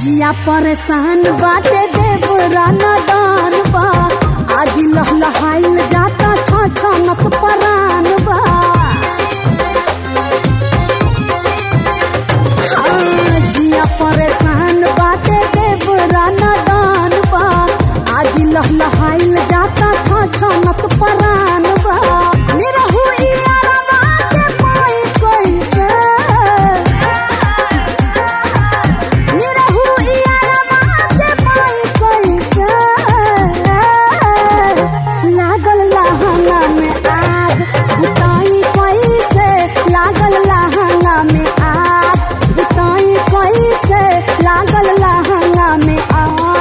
जिया परेशान बाटे देवरा दान बा आदि लहलहाइल जाता छ छनक परान बा हाँ, जिया परेशान बाटे देवरा दान बा आदि लहलहाइल जाता छ छनक परान बा निरहु इयारवा के पाई कैसे निरहु इयारवा के पाई कैसे लागल लहंगा में आग बुताई कैसे लागल लहंगा में आग बुताई कैसे लागल लहंगा में आग